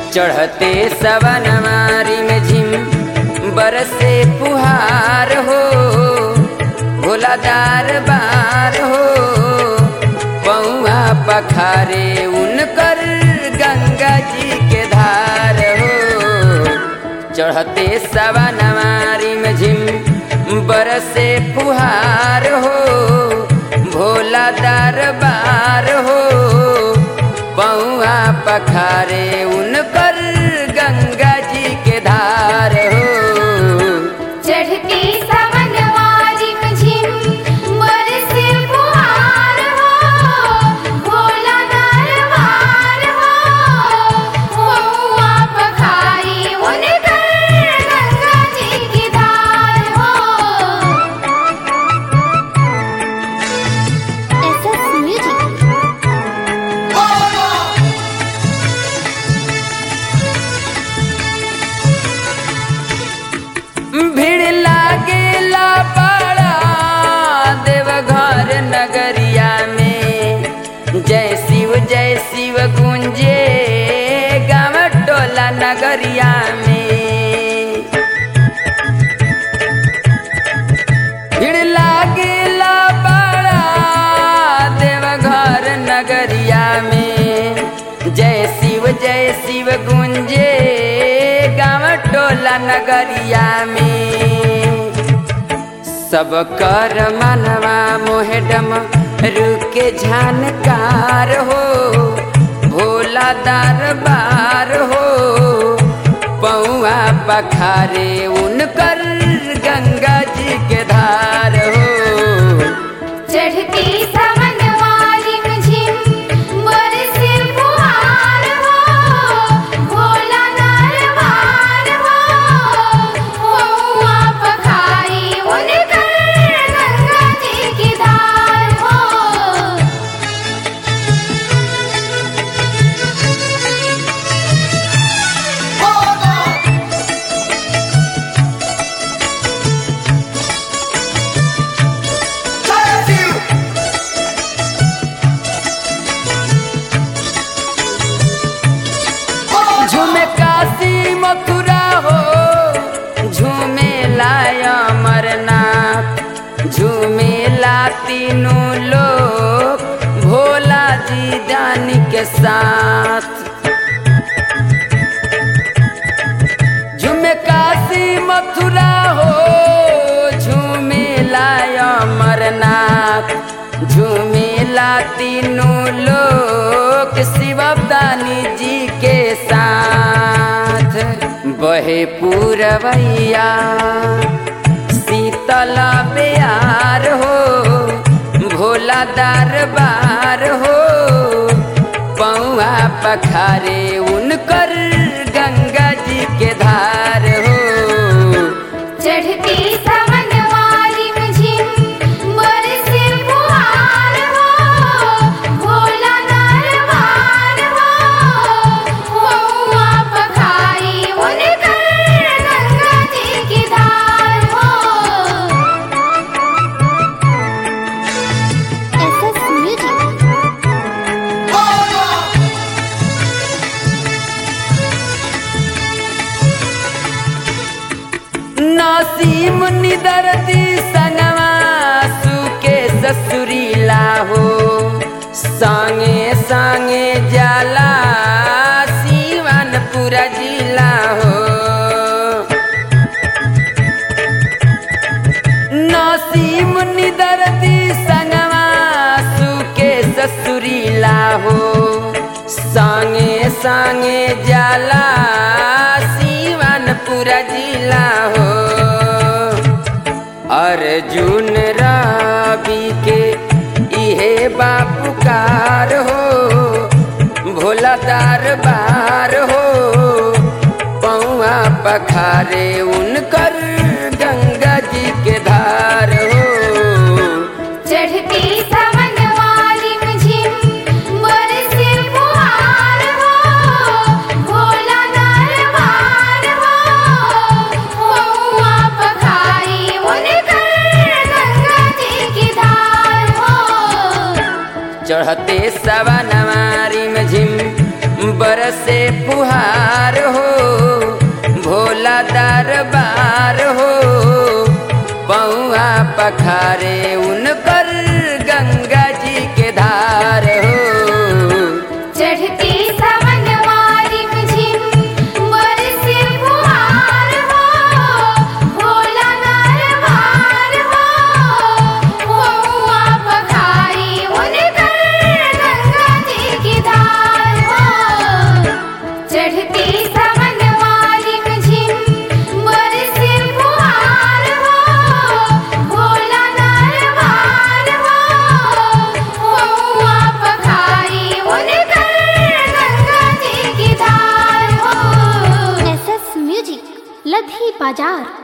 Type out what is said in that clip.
चढ़ते सवनवारी में झिम बरसे पुहार हो भोलादार बार हो पौआ पखारे उनकर गंगा जी के धार हो चढ़ते सवनवारी में झिम बरसे पुहार हो भोला दरबार हो पौआ पखारे उनकर गंगा जी के धार हो चढ़ती सवनवारी में झिम बरसे फुहार हो भोला दरबार हो हुआ पखारी उनकर गंगा जी की धार हो एसएस म्यूजिक भीड़ लागेला बड़ा देवघर नगरिया में जय शिव जय शिव गुंजे गाँव टोला नगरिया में भीड़ लागेला बड़ा देवघर नगरिया में जय शिव जय शिव गुंजे गाँव टोला नगरिया में सब कर मनवा मोहेडम रुके जानकार हो भोला दरबार हो पौआ पखारे उनकर गंगा जी के धार हो चढ़ती सवनवारी में झिम बरसे फुहार हो भोला दरबार हो हुआ पखारी उनकर गंगा जी की धार हो झूमे काशी मथुरा हो झूमे लाय अमरनाथ झूमे ला तीनों लोग भोला जी दानी के साथ झूमे काशी मथुरा हो झूमे लाय अमरनाथ झूमे ला तीनों लोग शिवदानी जी के साथ बहे पूरवैया शीतल बेयार हो भोला दरबार हो पौआ पखारे उनकर गंगा जी के धार हो चढ़ती सवनवारी में झिम बरसे फुहार हो भोला दरबार हो हुआ पखारी उनकर गंगा जी की धार हो एसएस म्यूजिक नसीम निदरती संगवा सुके ससुरीला हो संगे संगे जाला सीवन पूरा जिला हो नसीम निदरती संगवा सुके ससुरीला हो संगे संगे जाला सीवन पूरा जिला हो अर्जुन रवि के इहे बापुकार हो भोला दरबार हो पौआ पखारे उनकर गंगा जी के धार हो चढ़ती सवनवारी में झिम बरसे फुहार हो भोला दरबार हो हुआ पखारी उनकर गंगा जी की धार हो चढ़ते सवनवारी में झिम बरसे फुहार हो भोला दरबार हो पौआ पखारे उनकर गंगा जी के धार हो चढ़ती सावन वारिम झिम बरसे फुहार हो भोला दरबार हो हुआ पखारी उनकर गंगा जी की धार हो चढ़ती सावन वारिम झिम बरसे फुहार हो भोला दरबार हो हुआ पखारी उनकर गंगा जी की धार हो एस एस म्यूजिक लधी बाजार